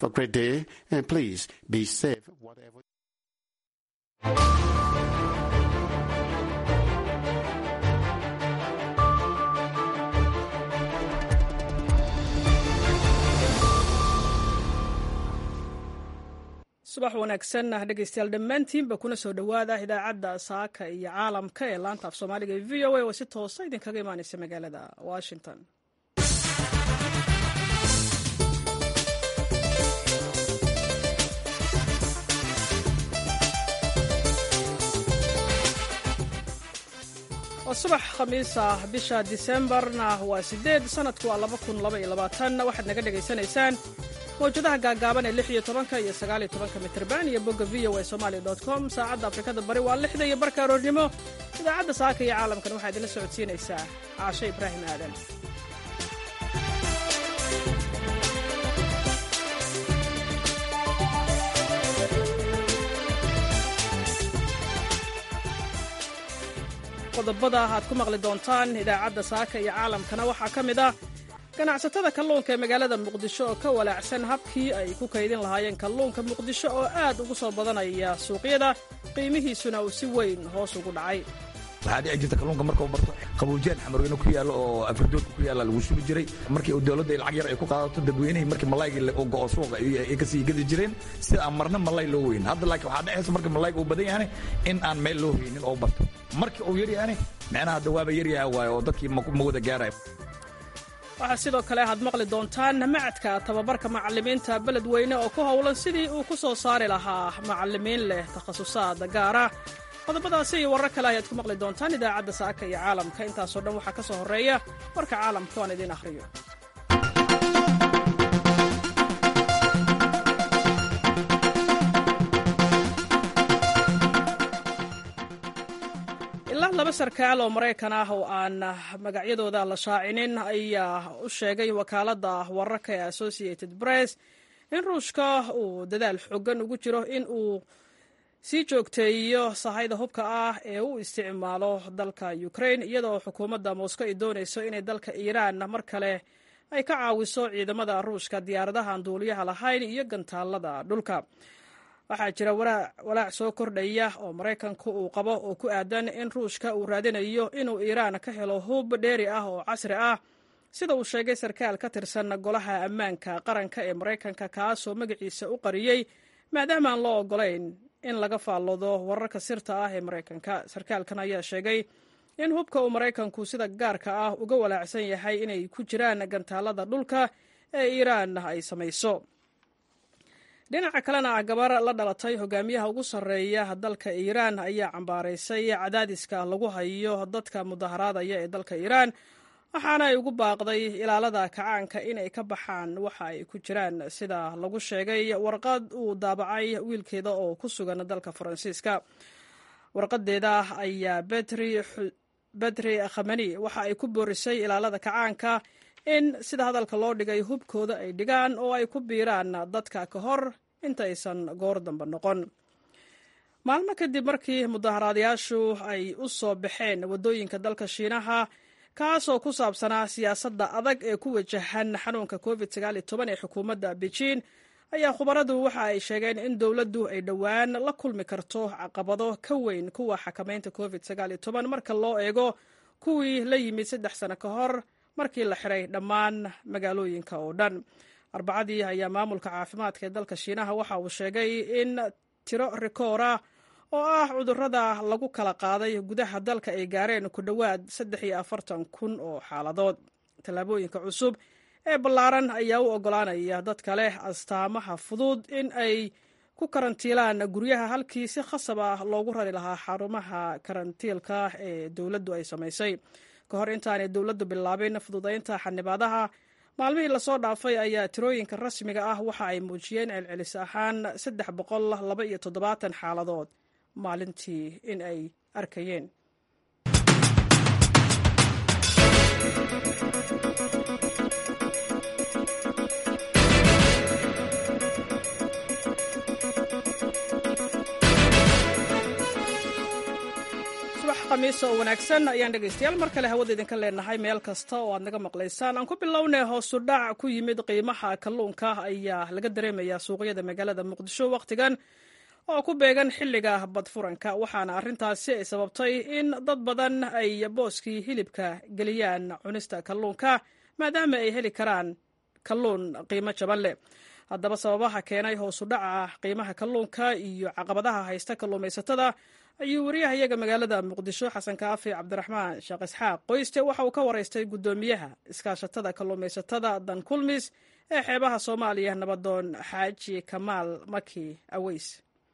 a great day and please be safe. Whatever. subax wanaagsan dhegeystayaal dhammaantiinba kuna soo dhowaada idaacadda saaka iyo caalamka ee laanta af soomaaliga ee v o a oo si toosa idinkaga imaaneysa magaalada washington waa subax khamiis ah bisha disembarna waa sideed sanadku waa laba kun laba iyo labaatan waxaad naga dhegaysanaysaan mawjadaha gaagaaban ee lix iyo tobanka iyo sagaal iyo tobanka mitrban iyo bogga v o a somalia dot com saacadda afrikada bari waa lixda iyo barka aroornimo idaacadda saaka iyo caalamkan waxaa idinla socodsiinaysaa caashe ibraahim aadan qodobada aad ku maqli doontaan idaacadda saaka iyo caalamkana waxaa ka mid ah ganacsatada kalluunka ee magaalada muqdisho oo ka walaacsan habkii ay ku kaydin lahaayeen kalluunka muqdisho oo aad ugu soo badanaya suuqyada qiimihiisuna uu si weyn hoos ugu dhacay waxaa dhici jirta kalluunka markuu barto qaboojiyaan xamarweyne ku yaallo oo afridoodka ku yaalla lagu shubi jiray markii dowladda lacag yar ay ku qaadato dadweynihii markii malaygii uu go'o suuqa ay ka sii gedi jireen sida aan marna malay loo weyn hadda laakiin waxaa dhexaysa marka malayga uu badan yahane in aan meel loo haynin oo barto markii uu yar yahane micnaha hadda waaba yar yaha waayo oo dadkii ma wada gaaraya waxaa sidoo kale aad maqli doontaan macadka tababarka macallimiinta beledweyne oo ku howlan sidii uu ku soo saari lahaa macallimiin leh takhasusaad gaara qodobadaasi iyo warar kale ayaad ku maqli doontaan idaacadda saaka iyo caalamka intaasoo dhan waxaa ka soo horreeya warka caalamka oan idiin akhriyo ilaa laba sarkaal oo maraykan ah oo aan magacyadooda la shaacinin ayaa u sheegay wakaaladda wararka ee associated press in ruushka uu dadaal xoogan ugu jiro in uu sii joogteeyo sahayda hubka ah ee u isticmaalo dalka ukraine iyadoo xukuumadda moscow ay doonayso inay dalka iiraan mar kale ay ka caawiso ciidamada ruushka diyaaradahan duuliyaha lahayn iyo gantaalada dhulka waxaa jira walaac soo kordhaya oo maraykanku uu qabo oo ku aadan in ruushka uu raadinayo inuu iiraan ka helo hub dheeri ah oo casri ah sida uu sheegay sarkaal ka tirsan golaha ammaanka qaranka ee maraykanka kaasoo magaciisa u qariyey maadaama aan loo ogolayn in laga faalloodo wararka sirta ah ee maraykanka sarkaalkan ayaa sheegay in hubka uu maraykanku sida gaarka ah uga walaacsan yahay inay ku jiraan gantaalada dhulka ee iiraan ay samayso dhinaca kalena ah gabar la dhalatay hogaamiyaha ugu sarreeya dalka iiraan ayaa cambaaraysay cadaadiska lagu hayo dadka mudaharaadaya ee dalka iiraan waxaana ay ugu baaqday ilaalada kacaanka inay ka baxaan waxa ay ku jiraan sida lagu sheegay warqad uu daabacay wiilkeeda oo ku sugan dalka faransiiska warqadeeda ayaa betri khamani waxa ay ku boorisay ilaalada kacaanka in sida hadalka loo dhigay hubkooda ay dhigaan oo ay ku biiraan dadka ka hor intaysan goor dambe noqon maalmo kadib markii mudaharaadayaashu ay u soo baxeen waddooyinka dalka shiinaha kaasoo ku saabsanaa siyaasadda adag ee ku wajahan xanuunka covid ee xukuumadda beijin ayaa khubaradu waxa ay sheegeen in dowladdu ay dhowaan la kulmi karto caqabado ka weyn kuwa xakamaynta covid marka loo eego kuwii la yimid saddex sano ka hor markii la xiray dhammaan magaalooyinka oo dhan arbacadii ayaa maamulka caafimaadka ee dalka shiinaha waxa uu sheegay in tiro rikoora oo ah cudurrada lagu kala qaaday gudaha dalka ay gaareen ku dhowaad saddex iyo afartan kun oo xaaladood tallaabooyinka cusub ee ballaaran ayaa u oggolaanaya dadka leh astaamaha fudud in ay ku karantiilaan guryaha halkii si khasab ah loogu rari lahaa xarumaha karantiilka ee dowladdu ay samaysay ka hor intaanay dowladdu bilaabin fududaynta xanibaadaha maalmihii lasoo dhaafay ayaa tirooyinka rasmiga ah waxa ay muujiyeen celcelis ahaan saddex boqol laba iyo toddobaatan xaaladood maalintii in ay arkayeen khamiis oo wanaagsan ayaan dhegaystayaal mar kale hawada idinka leenahay meel kasta oo aad naga maqlaysaan aan ku bilownay hoosu dhac ku yimid qiimaha kalluunka ayaa laga dareemayaa suuqyada magaalada muqdisho wakhtigan oo ku beegan xilliga badfuranka waxaana arrintaasi ay sababtay in dad badan ay booskii hilibka geliyaan cunista kalluunka maadaama ay heli karaan kalluun qiimo jaban leh haddaba sababaha keenay hoosu dhaca qiimaha kalluunka iyo caqabadaha haysta kalluumaysatada ayuu wariyahayaga magaalada muqdisho xasan kaafi cabdiraxmaan sheekh isxaaq qoyste waxa uu ka waraystay guddoomiyaha iskaashatada kalluumaysatada dan kulmis ee xeebaha soomaaliya nabadoon xaaji kamaal maki aweys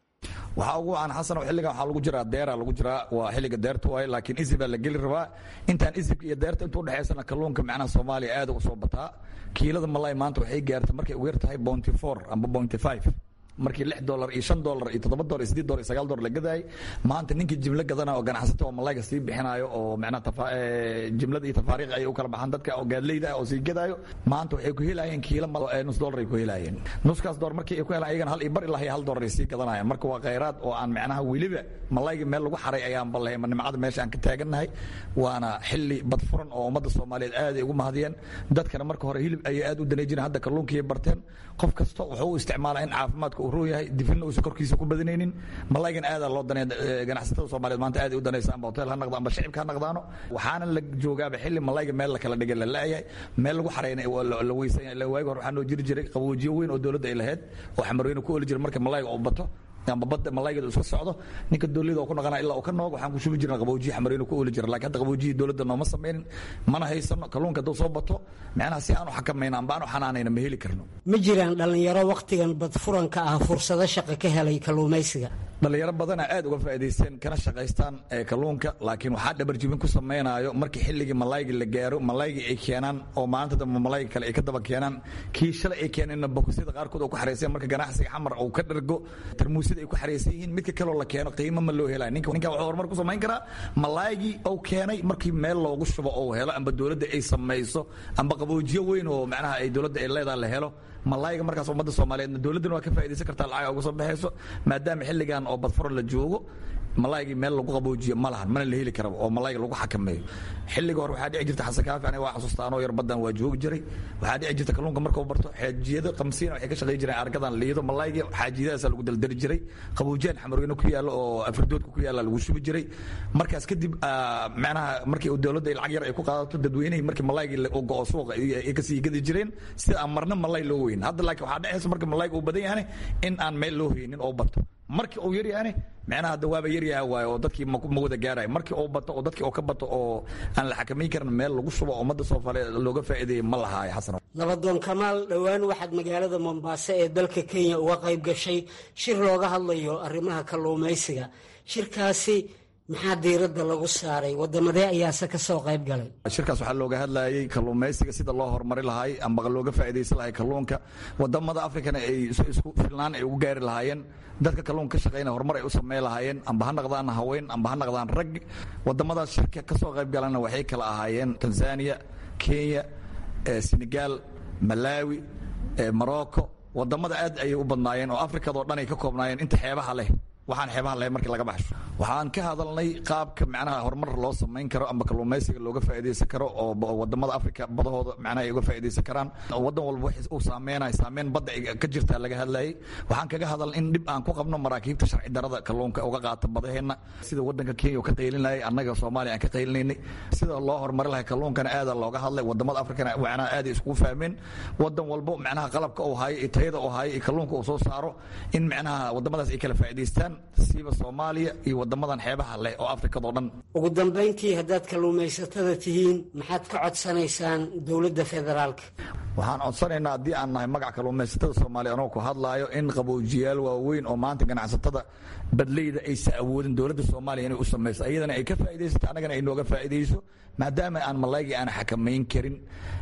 waxaa ugu wacan xasan xilligan waxaa lagu jiraa deera lagu jiraa waa xilliga deerta waaye laakiin isib baa la geli rabaa intaan isibka iyo deerta intuu udhexaysana kalluunka macnaha soomaaliya aad u soo bataa kiilada malay maanta waxay gaartay markay ugu yar tahay bounty four amba bounty five markii lix dolar iyo shan dolar iyo toddoba dolar iyo sideed dolar iyo sagaal dolar la gadaayay maanta ninkii jimlo gadanayo oo ganacsata oo malayga sii bixinayo oo macnaha jimlada iyo tafaariiq ay u kala baxaan dadka oo gaadleyda ah oo sii gadaayo maanta waxay ku helayeen kiilo nus dolar ay ku helayeen nuskaas dolar markii ay ku helaan ayagana hal iyo bar ilaa iyo hal dolar ay sii gadanayaan marka waa khayraad oo aan macnaha weliba malayga meel lagu xaray ayaan ballahay nimcada meesha aan ka taagannahay waana xilli badfuran oo ummadda soomaaliyeed aad ay ugu mahadiyeen dadkana marka hore hilib ayay aad u danay jireen hadda kalluunkii barteen qof kasta wuxuu u isticmaalaa in caafimaadka uu roon yahay difina uusan korkiisa ku badanaynin malaygan aadaa loo danay ganacsatada soomaaliyeed maanta aad ay u danaysa amba hotel ha naqdo amba shicibka ha naqdaano waxaana la joogaaba xilli malayga meel la kala dhigay la la'yahay meel lagu xarayna la weysan waagi hore waxaa noo jiri jiray qaboojiyo weyn oo dowladda ay lahayd oo xamarweyne ku oli jiray marka malayga uu bato amba badda malaygeeda iska socdo ninka doolida oo ku naqana ilaa uu ka noog waxaan ku shubi jirna qaboojiye xamareynu ku ooli jira lakin hadda qaboojiyi dowladda nooma samaynin mana haysano kalluunka hadduu soo bato macnaha si aanu xakamayno amba aanu xanaanayna ma heli karno ma jiraan dhallinyaro wakhtigan badfuranka ah fursado shaqo ka helay kalluumaysiga dhalinyaro badana aad uga faa'idaysteen kana shaqaystaan kalluunka laakiin waxaa dhabarjibin ku samaynayo markii xilligii malayga la gaaro malaygii ay keenaan oo maalinta dambe malayga kale ay ka daba keenaan kii shalay ay keeneenna bokosyada qaarkood oo ku xarayseen marka ganacsiga xamar uu ka dhergo tarmuusyada ay ku xaraysan yihiin midka kaloo la keeno qiimo ma loo helaya ninka ninka wuxuu horumar ku samayn karaa malaygii uu keenay markii meel loogu shubo oo helo amba dowladda ay samayso amba qaboojiyo weyn oo macnaha ay dowladda ay leedahay la helo malayga markaas ummadda soomaaliyeedna dowladdana waa ka faaidaysan kartaa lacag uga soo baxayso maadaama xilligan oo badfuro la joogo malaygii meel lagu qaboojiyo ma lahan mana la heli karaba oo malayga lagu xakameeyo xilliga hore waxaa dhici jirta xasan kaafi aniga waa xasuusta anoo yar baddan waa joogi jiray waxaa dhici jirta kalluunka markuu barto xaajiyada qamsiina waxay ka shaqayn jireen argadan liido malaygii xaajiyadaasaa lagu daldali jiray qaboojiyaan xamarweyne ku yaalla oo afridoodka ku yaalla lagu shubi jiray markaas kadib macnaha markii dowladda lacag yar ay ku qaadato dadweynihii markii malaygii uu go'o suuqa ay kasii gadi jireen sida aan marna malay loo weyn hadda laakiin waxaa dhexaysa marka malayga uu badan yahane in aan meel loo haynin oo bato markii uu yar yahane macnaha hadda waaba yaryaha waayo oo dadkii ma wada gaarayo markii uu bato oo dadkii uu ka bato oo aan la xakamayn karin meel lagu shubo oo ummadda soomaaliyeed looga faa'iideeyay ma lahaayo xasan nabadoon kamaal dhowaan waxaad magaalada mombaaso ee dalka kenya uga qayb gashay shir looga hadlayo arrimaha kalluumaysiga shirkaasi maxaa diiradda lagu saaray wadamadee ayaase ka soo qayb galay shirkaas waxaa looga hadlayay kalluumaysiga sida loo horumari lahay amba looga faa'iidaysan lahay kalluunka wadamada afrikana ay isku filnaan ay ugu gaari lahaayeen dadka kalluunka ka shaqaynaya horumar ay u samayn lahaayeen amba ha naqdaan haween amba ha naqdaan rag wadamadaas shirka ka soo qayb galana waxay kala ahaayeen tanzania kenya senegal malawi morocco wadamada aad ayay u badnaayeen oo afrikadao dhan ay ka koobnaayeen inta xeebaha leh waxaan xeebaha lahay markii laga baxsho waxaan ka hadalnay qaabka macnaha horumar loo samayn karo amba kalluumaysiga looga faa'iidaysan karo oo wadamada afrika badahooda macnaha ay uga faa'iidaysan karaan wadan walba wax uu saameynayo saameyn badda ka jirtaa laga hadlayay waxaan kaga hadal in dhib aan ku qabno maraakiibta sharci darada kalluunka uga qaata badaheenna sida wadanka kenya ka qaylinayay annaga soomaaliya aan ka qaylinaynay sida loo horumari lahay kalluunkana aada looga hadlay wadamada afrikana macnaha aad iskugu fahmeen wadan walbo macnaha qalabka uu hayo iyo tayada uu hayo iyo kalluunka uu soo saaro in macnaha wadamadaas ay kala faa'iidaystaan siiba soomaaliya iyo wadamadan xeebaha leh oo afrikadao dhan ugu dambayntii haddaad kalluumaysatada tihiin maxaad ka codsanaysaan dowladda federaalka waxaan codsanaynaa haddii aan nahay magac kalluumaysatada soomaaliya anoo ku hadlaayo in qaboojiyaal waaweyn oo maanta ganacsatada badleyda aysa awoodin dowladda soomaaliya inay u samayso ayadana ay ka faa'iidaysato annagana ay nooga faa'iidayso maadaama aan malaygii aan xakamayn karin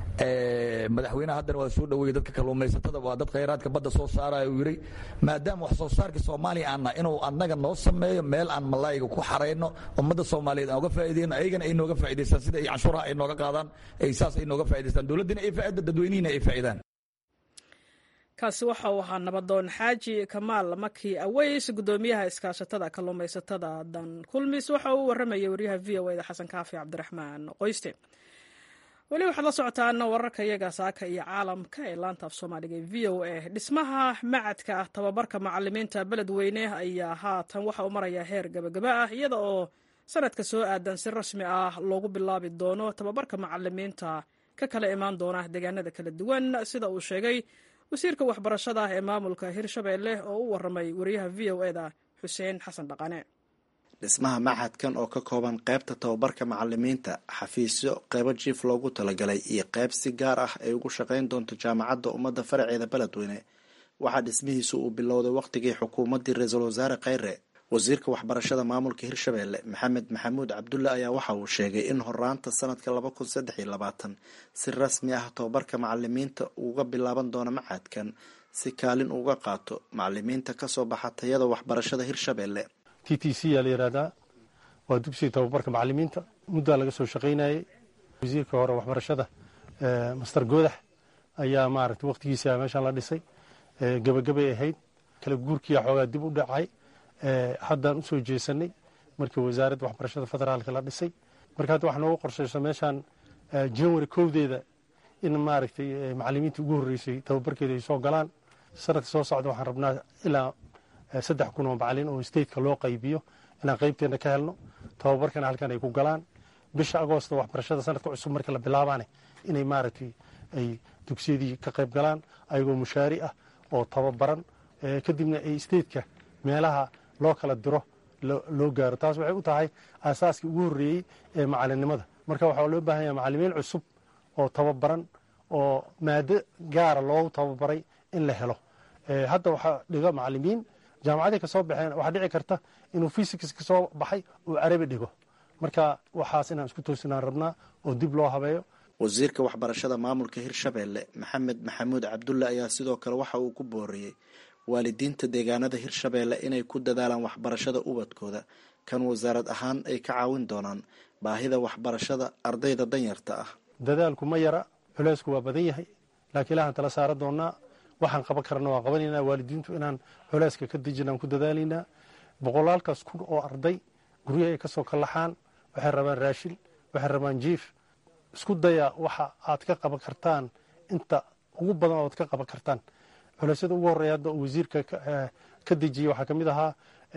madaxweynaha haddana waa soo dhaweeyey dadka kalluumaysatada waa dad khayraadka badda soo saaraya uu yidhi maadaama wax soo saarka soomaaliya aan nahay inuu annaga noo sameeyo meel aan malayga ku xarayno ummadda soomaaliyeed aan uga faa'iideyno ayagana ay nooga faa'idaystaan sida ay canshuuraha ay nooga qaadaan ay saas ay nooga faa'idaystaan dowladdina ay faa'ida dadweynihiina ay faa'idaan kaasi waxa uu ahaa nabadoon xaaji kamaal maki aweys gudoomiyaha iskaashatada kalluumaysatada dan kulmis waxa uu waramayay waryaha v o eda xasan kaafi cabdiraxmaan qoyste weli waxaad la socotaan wararka iyaga saaka iyo caalamka ee laanta af soomaaliga ee v o a dhismaha macadka tababarka macalimiinta beledweyne ayaa haatan waxa uu marayaa heer gabagaba ah iyada oo sanadka soo aadan si rasmi ah loogu bilaabi doono tababarka macalimiinta ka kala imaan doona deegaanada kala duwan sida uu sheegay wasiirka waxbarashada ee maamulka hirshabeelle oo u waramay wariyaha v o eda xuseen xasan dhaqane dhismaha maxadkan oo ka kooban qaybta tababarka macalimiinta xafiisyo qeybo jiif loogu talagalay iyo qayb si gaar ah ay ugu shaqayn doonto jaamacadda ummadda faraceeda beledweyne waxaa dhismihiisu uu bilowday wakhtigii xukuumaddii ra-iisul wasaare kheyre wasiirka waxbarashada maamulka hirshabeelle maxamed maxamuud cabdulle ayaa waxa uu sheegay in horaanta sanadka laba kun saddex iyo labaatan si rasmi ah tababarka macalimiinta uga bilaaban doono maxadkan si kaalin uga qaato macalimiinta kasoo baxa tayada waxbarashada hirshabeelle t t c yaa la yihahdaa waa dugsiga tababarka macalimiinta muddaa laga soo shaqaynayay wasiirka hore waxbarashada master goodax ayaa maaragtay wakhtigiisa meeshaan la dhisay gebagabay ahayd kala guurkiia xoogaa dib u dhacay haddaan usoo jeesanay markii wasaaradda waxbarashada federaalka la dhisay marka hadda waxaa noogu qorshaysa meeshaan january kowdeeda in maaragtay macalimiintii ugu horreysay tababarkeeda ay soo galaan sanadka soo socda waxaan rabnaa ilaa saddex kun oo macalin oo stateka loo qaybiyo inaan qaybteena ka helno tababarkana halkan ay ku galaan bisha agoosta waxbarashada sanadka cusub marka la bilaabaane inay maaragtay ay dugsiyadii ka qayb galaan ayagoo mushaari ah oo tababaran kadibna ay stateka meelaha loo kala diro loo gaaro taas waxay u tahay aasaaskii ugu horreeyey ee macalinimada marka waxaa loo baahan yahay macalimiin cusub oo tababaran oo maado gaara loogu tababaray in la helo hadda waxaa dhiga macalimiin jaamacaday ka soo baxeen waxaa dhici karta inuu fysics ka soo baxay uu carabi dhigo marka waxaas inaan isku toosinaan rabnaa oo dib loo habeeyo wasiirka waxbarashada maamulka hirshabeelle maxamed maxamuud cabdulle ayaa sidoo kale waxa uu ku booriyey waalidiinta deegaanada hirshabeelle inay ku dadaalaan waxbarashada ubadkooda kan wasaarad ahaan ay ka caawin doonaan baahida waxbarashada ardayda danyarta ah dadaalku ma yara culeysku waa badan yahay laakiin ilahaan tala saara doonaa waxaan qaban karana waan qabanaynaa waalidiintu inaan culeyska ka dejinaan ku dadaalaynaa boqolaalkaas kun oo arday guryaha ay ka soo kallaxaan waxay rabaan raashin waxay rabaan jiif isku daya waxa aad ka qaban kartaan inta ugu badan ood ka qaban kartaan culeysyada ugu horreeya hadda uu wasiirka ka dejiyey waxaa ka mid ahaa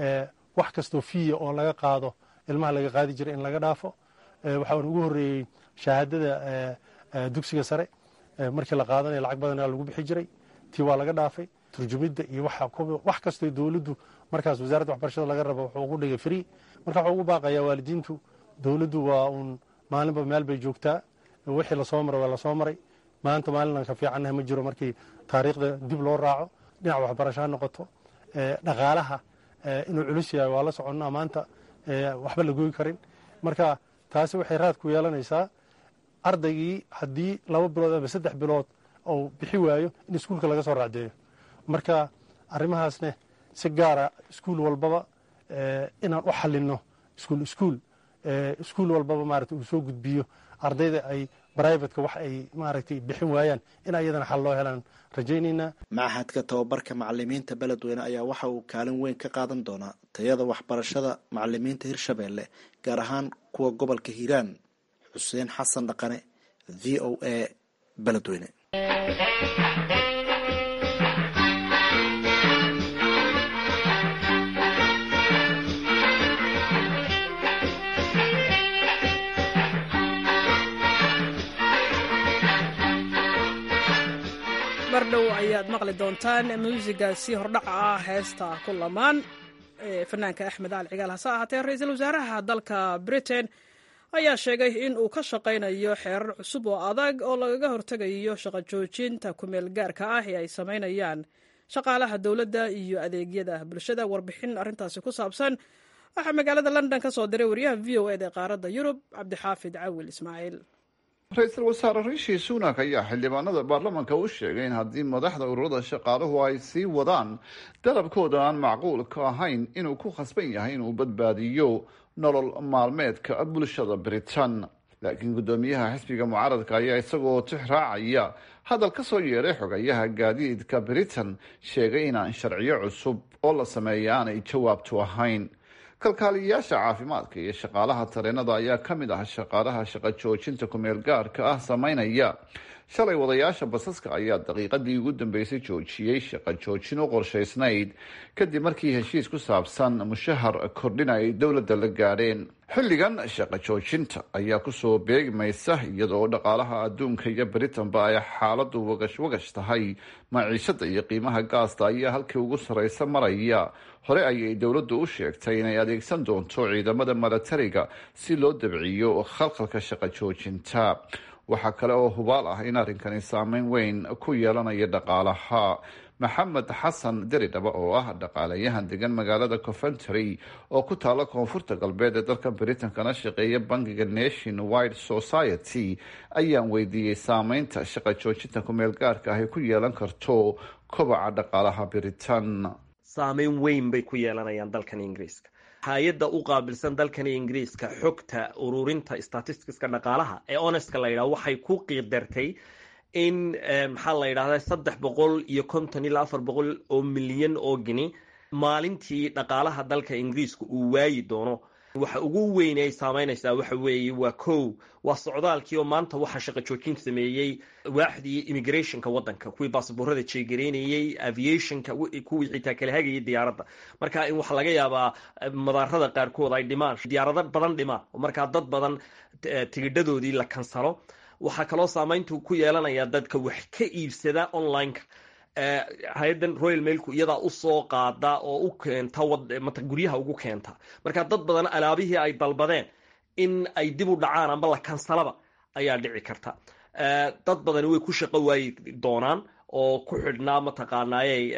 wax kastoo fiya oo laga qaado ilmaha laga qaadi jiray in laga dhaafo waxaan ugu horreeyey shahaadada dugsiga sare markii la qaadanaya lacag badan lagu bixi jiray tii waa laga dhaafay turjumidda iyo wax kastoo dowladdu markaas wasaaradda waxbarashada laga rabo wuxuu ugu dhigay free marka waxuu ugu baaqayaa waalidiintu dowladdu waa uun maalinba meel bay joogtaa wixii lasoo maray waa lasoo maray maanta maalinaan ka fiicannaha ma jiro markii taariikhda dib loo raaco dhinac waxbarasho ha noqoto dhaqaalaha inuu culus yahay waa la soconnaa maanta waxba la gooyi karin marka taasi waxay raad ku yeelanaysaa ardaygii haddii laba bilood ama saddex bilood ou bixi waayo in iskuulka laga soo raacdeeyo marka arrimahaasne si gaara iskuul walbaba inaan u xalinno iskuul iskuul iskuul walbaba maarata uu soo gudbiyo ardayda ay brivatka wax ay maaragtay bixin waayaan in ayadana xal loo helaan rajaynaynaa machadka tababarka macalimiinta beledweyne ayaa waxa uu kaalin weyn ka qaadan doonaa tayada waxbarashada macalimiinta hirshabeelle gaar ahaan kuwa gobolka hiiraan xuseen xasan dhaqane v o a beledweyne mardhow ayaad maqli doontaan muusigaasi hordhaca ah heesta ku lamaan ee fanaanka axmed ali cigaal hase ahaatee ra-iisul wasaaraha dalka britain ayaa sheegay in uu ka shaqaynayo xeerar cusub oo adag oo lagaga hortegayo shaqo joojinta kumeel gaarka ah ee ay samaynayaan shaqaalaha dowladda iyo adeegyada bulshada warbixin arrintaasi ku saabsan waxaa magaalada london ka soo diray wariyaha v o eda ee qaaradda yurub cabdixaafid cawil ismaaciil ra-iisul wasaare rishi sunak ayaa xildhibaanada baarlamaanka u sheegay in haddii madaxda ururada shaqaaluhu ay sii wadaan dalabkooda aan macquulka ahayn inuu ku khasban yahay inuu badbaadiyo nolol maalmeedka bulshada britain laakiin guddoomiyaha xisbiga mucaaradka ayaa isagoo tix raacaya hadal ka soo yeeray xogayaha gaadiidka britain sheegay inaan sharciyo cusub oo la sameeya aanay jawaabtu ahayn kalkaaliyayaasha caafimaadka iyo shaqaalaha tareenada ayaa ka mid ah shaqaalaha shaqo joojinta kumeel gaarka ah sameynaya shalay wadayaasha basaska ayaa daqiiqadii ugu dambeysay joojiyey shaqo joojin u qorshaysnayd kadib markii heshiis ku saabsan mushahar kordhin ay dowladda la gaadheen xilligan shaqo joojinta ayaa kusoo beegmaysa iyadoo dhaqaalaha adduunka iyo britanba ay xaaladu wagash wagash tahay maciishada iyo qiimaha gaasta ayaa halkii ugu sarreysa maraya hore ayay dowladdu u sheegtay inay adeegsan doonto ciidamada milatariga si loo dabciyo khalkhalka shaqo joojinta waxaa kale oo hubaal ah in arrinkani saameyn weyn ku yeelanaya dhaqaalaha maxamed xasan deridhaba oo ah dhaqaalayahan degan magaalada coventry oo ku taala koonfurta galbeed ee dalka britain kana shaqeeya bangiga nation wide society ayaan weydiiyey saameynta shaqa joojinta kumeel gaarka ah ay ku yeelan karto kobaca dhaqaalaha britain saameyn weyn bay ku yeelanayaan dalkan ingiriiska hay-adda u qaabilsan dalkani ingiriiska xogta ururinta statisticska dhaqaalaha ee onestka la yidhaha waxay ku qiidartay in maxaa la yidhahda saddex boqol iyo konton ilaa afar boqol oo milyan oo gini maalintii dhaqaalaha dalka ingiriiska uu waayi doono waxa ugu weyn ay saameynaysaa waxa weeye waa kow waa socdaalkii oo maanta waxaa shaqo joojin sameeyey waaxdii immigrationka waddanka kuwii baasaboorada jeegareynayey aviationka kuwii xitaa kala hagayay diyaaradda marka in waxaa laga yaabaa madaarada qaarkood ay dhimaan diyaarado badan dhimaan oo markaa dad badan tigidhadoodii la kansalo waxaa kaloo saameyntu ku yeelanaya dadka wax ka iibsada online-ka hay-addan royal mailku iyadaa usoo qaada oo u keenta guryaha ugu keenta marka dad badan alaabihii ay dalbadeen in ay dib u dhacaan amba la kansalaba ayaa dhici karta dad badani way ku shaqo waayi doonaan oo ku xidhnaa mataqaanaaye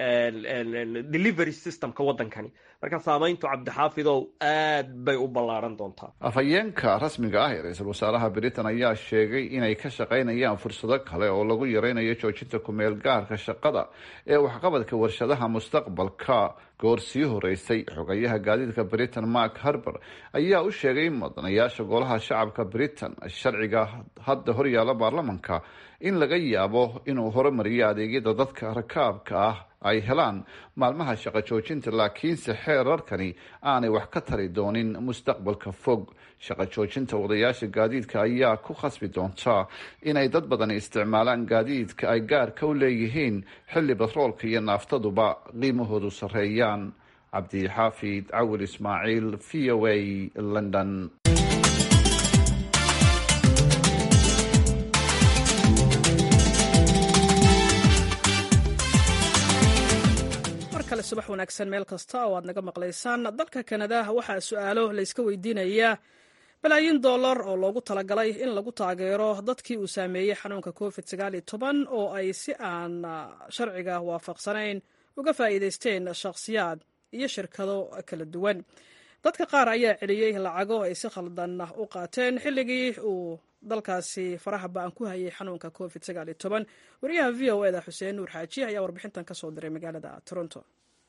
delivery systemka waddankani marka saameyntu cabdixaafidow aad bay u ballaaran doontaa afhayeenka rasmiga ah ee ra-iisul wasaaraha britain ayaa sheegay inay ka shaqaynayaan fursado kale oo lagu yareynayo joojinta kumeel gaarka shaqada ee waxqabadka warshadaha mustaqbalka goor sii horeysay xogayaha gaadiidka britain mark harber ayaa u sheegay mudanayaasha golaha shacabka britain sharciga hadda horyaala baarlamanka in laga yaabo inuu horumariyo adeegyada dadka rakaabka ah ay helaan maalmaha shaqo joojinta laakiinse xeerarkani aanay wax ka tari doonin mustaqbalka fog shaqo joojinta wadayaasha gaadiidka ayaa ku khasbi doonta inay dad badani isticmaalaan gaadiidka ay gaarka u leeyihiin xilli batroolka iyo naaftaduba qiimahoodu sarreeyaan cabdixaafid cawil ismaaciil v o a london subax wanaagsan meel kasta oo aad naga maqlaysaan dalka kanada waxaa su-aalo layska weydiinayaa balaayin dollar oo loogu talagalay in lagu taageero dadkii uu saameeyey xanuunka covid oo ay si aan sharciga waafaqsanayn uga faa'iidaysteen shakhsiyaad iyo shirkado kala duwan dadka qaar ayaa celiyey lacago ay si khaldan u qaateen xilligii uu dalkaasi faraha ba-an ku hayay xanuunka covid wariyaha v o eda xuseen nuur xaaji ayaa warbixintan ka soo diray magaalada toronto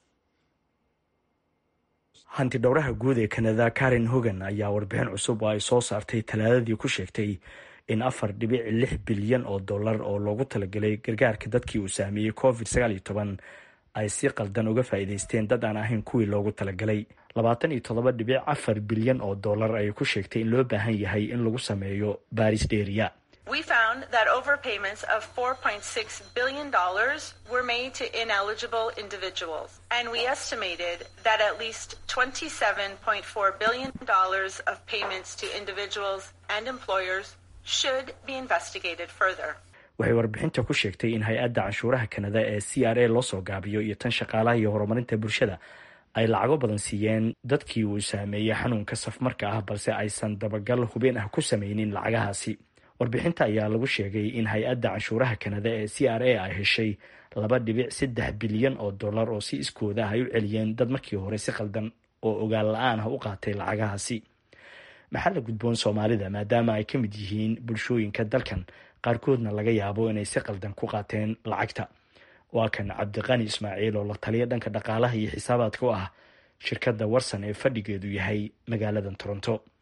hanti dhowraha guud ee kanada karen hogan ayaa warbixin cusub oo ay soo saartay talaadadii ku sheegtay in afar dhibic lix bilyan oo dollar oo loogu talagalay gargaarka dadkii uu saameeyey covid ay si qaldan uga faa'iidaysteen dad aan ahayn kuwii loogu talagalay labaatan iyo toddoba dhibic afar bilyan oo dollar ayay ku sheegtay in loo baahan yahay in lagu sameeyo baaris dheeriya We found that overpayments of $4.6 billion were made to ineligible individuals, and we estimated that at least $27.4 billion of payments to individuals and employers should be investigated further. waxay warbixinta ku sheegtay in hay-adda canshuuraha kanada ee c r a loo soo gaabiyo iyo tan shaqaalaha iyo horumarinta bulshada ay lacago badan siiyeen dadkii uu saameeyey xanuunka safmarka ah balse aysan dabagal hubeen ah ku sameynin lacagahaasi warbixinta ayaa lagu sheegay in hay-adda canshuuraha kanada ee c r a ay heshay laba dhibic saddex bilyan oo dollar oo si iskooda ah ay u celiyeen dad markii hore si qaldan oo ogaal la-aan ah u qaatay lacagahaasi maxaa la gudboon soomaalida maadaama ay ka mid yihiin bulshooyinka dalkan qaarkoodna laga yaabo inay si qaldan ku qaateen lacagta waa kan cabdiqani ismaaciil oo la taliya dhanka dhaqaalaha iyo xisaabaadka u ah shirkadda warsan ee fadhigeedu yahay magaaladan toronto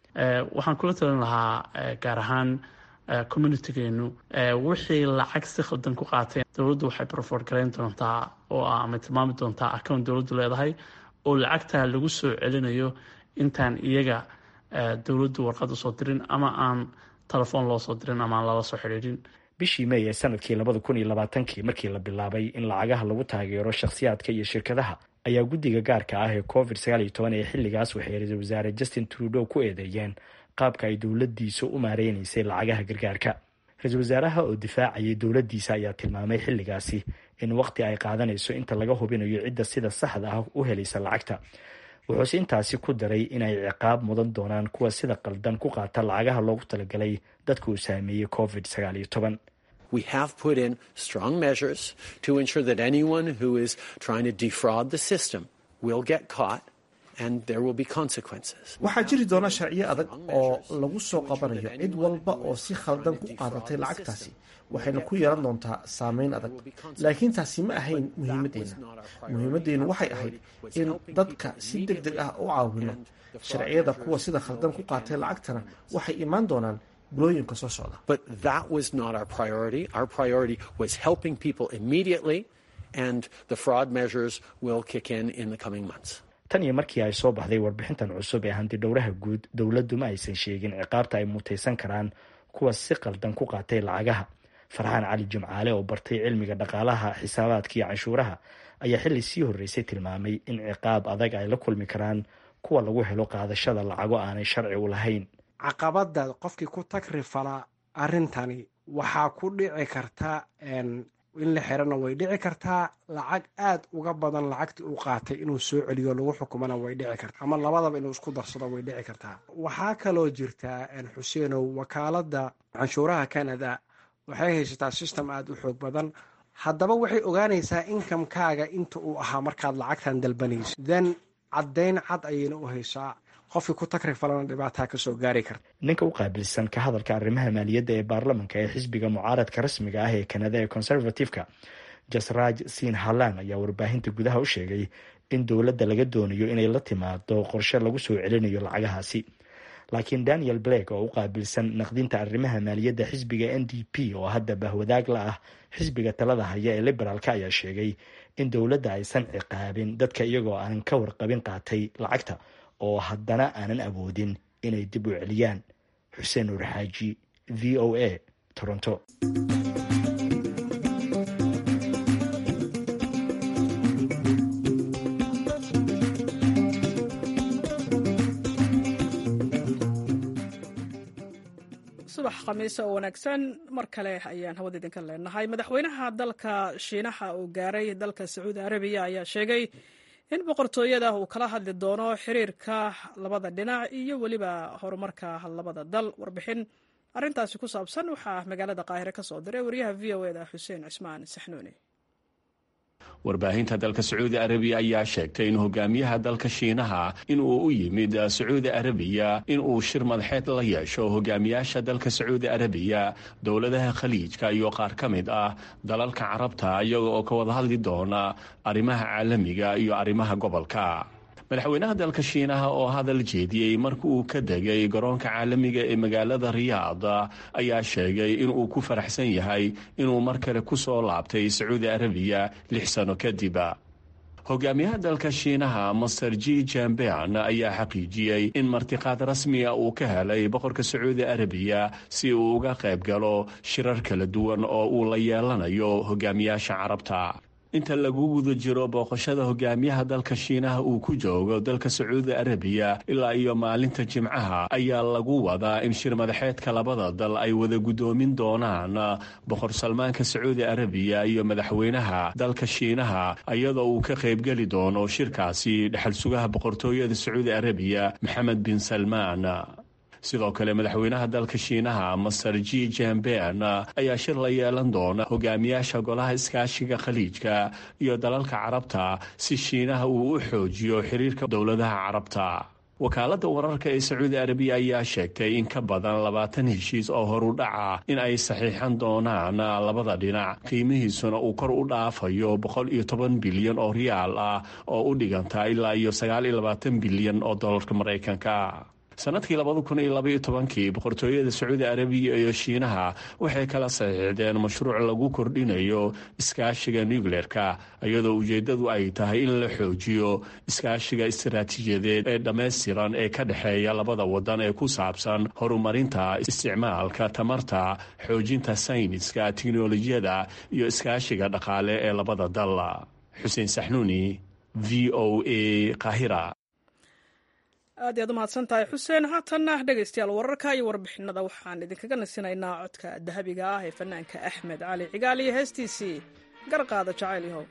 waxaan kula talin lahaa gaar ahaan communitigeenu wixii lacag si khaldan ku qaateen dowladdu waxay broford garayn doontaa oo ah ama tilmaami doontaa account dowladdu leedahay oo lacagtaa lagu soo celinayo intaan iyaga dowladdu warqad usoo dirin ama aan telefoon loo soo dirin ama aan lala soo xidhiidhin bishii may ee sanadkii labada kun iyo labaatankii markii la bilaabay in lacagaha lagu taageero shakhsiyaadka iyo shirkadaha ayaa guddiga gaarka ah ee covid sagaal iyo toban ee xilligaas waxay ra-iisul wasaare justin trudeau ku eedeeyeen qaabka ay dowladdiisa u maareynaysay lacagaha gargaarka ra-iisul wasaaraha oo difaacayay dowladdiisa ayaa tilmaamay xilligaasi in waqti ay qaadanayso inta laga hubinayo cidda sida saxda ah u helaysa lacagta wuxuuse intaasi ku daray inay ciqaab mudan doonaan kuwa sida qaldan ku qaata lacagaha loogu talagalay dadka uu saameeyey covid sagaal iyo toban We have put in strong measures to ensure that anyone who is trying to defraud the system will get caught and there will be consequences. waxaa jiri doona sharciyo adag oo lagu soo qabanayo cid walba oo si khaldan ku qaadatay lacagtaasi waxayna ku yeelan doontaa saameyn adag laakiin taasi ma ahayn muhiimadeenna muhiimadeennu waxay ahayd in dadka si deg deg ah u caawino sharciyada kuwa sida khaldan ku qaatay lacagtana waxay imaan doonaan bulooyinka soo socda But that was not our priority. Our priority was helping people immediately, and the fraud measures will kick in in the coming months. tan iyo markii ay soo baxday warbixintan cusub ee hantidhowraha guud dowladdu ma aysan sheegin ciqaabta ay mutaysan karaan kuwa si qaldan ku qaatay lacagaha farxaan cali jimcaale oo bartay cilmiga dhaqaalaha xisaabaadka iyo canshuuraha ayaa xilli sii horreysay tilmaamay in ciqaab adag ay la kulmi karaan kuwa lagu helo qaadashada lacago aanay sharci u lahayn caqabada qofkii ku tagrifala arrintani waxaa ku dhici karta in la xirana way dhici kartaa lacag aad uga badan lacagtii uu qaatay inuu soo celiyo lagu xukumana way dhici kartaa ama labadaba inuu isku darsado way dhici kartaa waxaa kaloo jirtaa xuseenow wakaalada canshuuraha canada waxay haysataa system aada u xoog badan haddaba waxay ogaanaysaa inkamkaaga inta uu ahaa markaad lacagtan dalbanayso then caddayn cad ayayna u haysaa qofkii ku takrifalana dhibaataa kasoo gaari karta ninka u qaabilsan ka hadalka arrimaha maaliyadda ee baarlamanka ee xisbiga mucaaradka rasmiga ah ee kanada ee conservative-ka jasraaj siin halan ayaa warbaahinta gudaha u sheegay in dowladda laga doonayo inay la timaado qorshe lagu soo celinayo lacagahaasi laakiin daniel blake oo u qaabilsan naqdinta arrimaha maaliyadda xisbiga n d p oo hadda bahwadaag la ah xisbiga talada haya ee liberaalka ayaa sheegay in dowladda aysan ciqaabin dadka iyagoo aanan ka warqabin qaatay lacagta oo haddana aanan awoodin inay dib u celiyaan xuseen nuur xaaji v o a toronto subax khamiise oo wanaagsan mar kale ayaan hawada idinka leenahay madaxweynaha dalka shiinaha uu gaaray dalka sacuudi arabiya ayaa sheegay in boqortooyada uu kala hadli doono xiriirka labada dhinac iyo weliba horumarka labada dal warbixin arintaasi ku saabsan waxaa magaalada qaahire ka soo diray wariyaha v o eda xuseen cismaan saxnuuni warbaahinta dalka sacuudi arabiya ayaa sheegtay in hogaamiyaha dalka shiinaha inuu u yimid sacuudi arabiya inuu shir madaxeed la yeesho hogaamiyaasha dalka sacuudi arabiya dowladaha khaliijka iyo qaar ka mid ah dalalka carabta iyaga oo ka wada hadli doona arrimaha caalamiga iyo arrimaha gobolka madaxweynaha dalka shiinaha oo hadal jeediyey marka uu ka degay garoonka caalamiga ee magaalada riyaad ayaa sheegay inuu ku faraxsan yahay inuu mar kale ku soo laabtay sacuudi arabiya lix sano kadib hogaamiyaha dalka shiinaha master g jambean ayaa xaqiijiyey in martiqaad rasmiga uu ka helay boqorka sacuudi arabiya si uu uga qayb galo shirar kala duwan oo uu la yeelanayo hogaamiyaasha carabta inta lagu guda jiro booqashada hogaamiyaha dalka shiinaha uu ku joogo dalka sacuudi arabiya ilaa iyo maalinta jimcaha ayaa lagu wadaa in shir madaxeedka labada dal ay wada guddoomin doonaan boqor salmaanka sacuudi arabiya iyo madaxweynaha dalka shiinaha iyadoo uu ka qaybgeli doono shirkaasi dhexal sugaha boqortooyada sacuudi arabiya maxamed bin salmaan sidoo kale madaxweynaha dalka shiinaha master g jambean ayaa shir la yeelan doona hogaamiyaasha golaha iskaashiga khaliijka iyo dalalka carabta si shiinaha uu u xoojiyo xiriirka dowladaha carabta wakaaladda wararka ee sacuudi arabiya ayaa sheegtay in ka badan labaatan heshiis oo horu dhaca in ay saxiixan doonaan labada dhinac qiimihiisuna uu kor u dhaafayo boqol iyo toban bilyan oo riyaal ah oo u dhiganta ilaa iyo sagaal iyo labaatan bilyan oo dolarka maraykanka sanadkii labada kun iyo labaiyo tobankii boqortooyada sacuudi arabiya iyo shiinaha waxay kala saxiixdeen mashruuc lagu kordhinayo iskaashiga nucleerka iyadoo ujeedadu ay tahay in la xoojiyo iskaashiga istaraatiijiyadeed ee dhammaystiran ee ka dhexeeya labada wadan ee ku saabsan horumarinta isticmaalka tamarta xoojinta sayniska tiknolojiyada iyo iskaashiga dhaqaale ee labada dal xuseen saxnuuni v o a kahira aad iyaad u mahadsan tahay xuseen haatanna dhegaystayaal wararka iyo warbixinada waxaan idinkaga nasinaynaa codka dahabiga ah ee fanaanka axmed cali cigaal iyo heestiisii garqaada jacayl yahow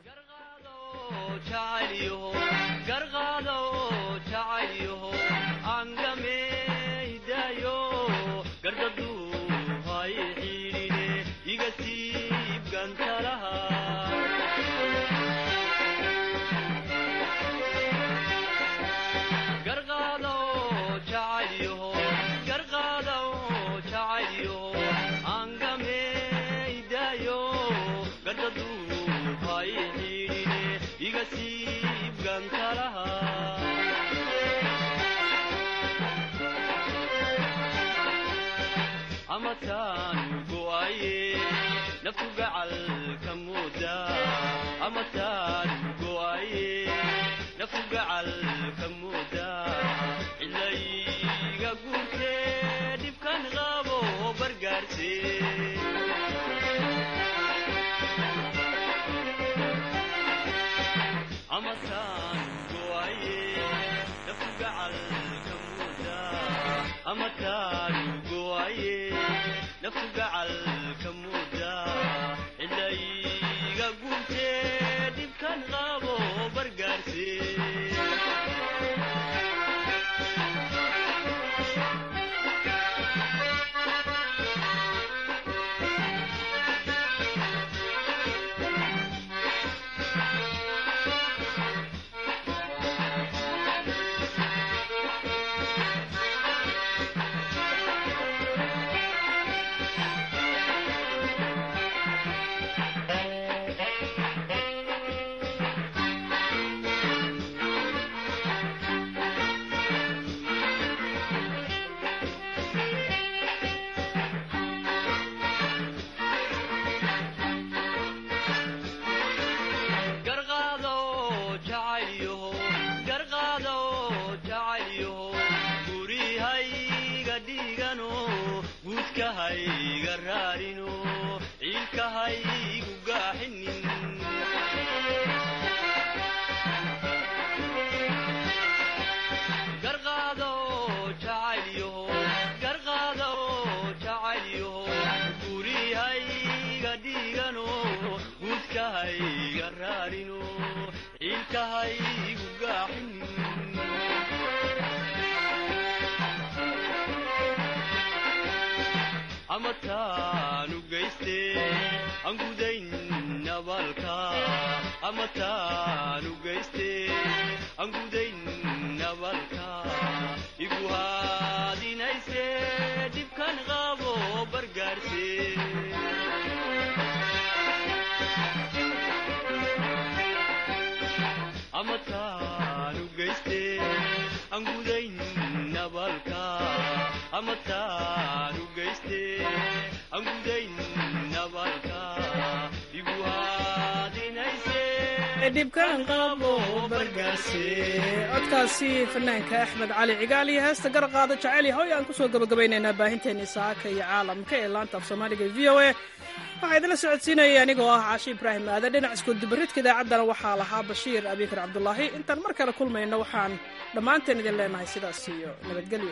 codkaasi fanaanka axmed cali cigaal iyo heesta garqaada jaceyl yahoy aan kusoo gabagabaynaynaa baahinteennii saaka iyo caalamka ee laanta af soomaaliga v o a waxaa idinla socodsiinaya anigoo ah caashi ibraahim aadan dhinac iskudubaridka idaacaddana waxaa lahaa bashiir abikar cabdulaahi intaan mar kale kulmayno waxaan dhammaanteen idin leenahay sidaas iyo nabadgelyo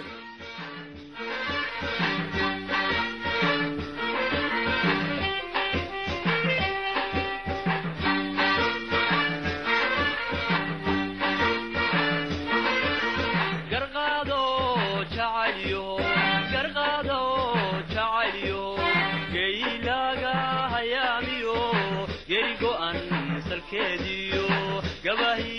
gabahi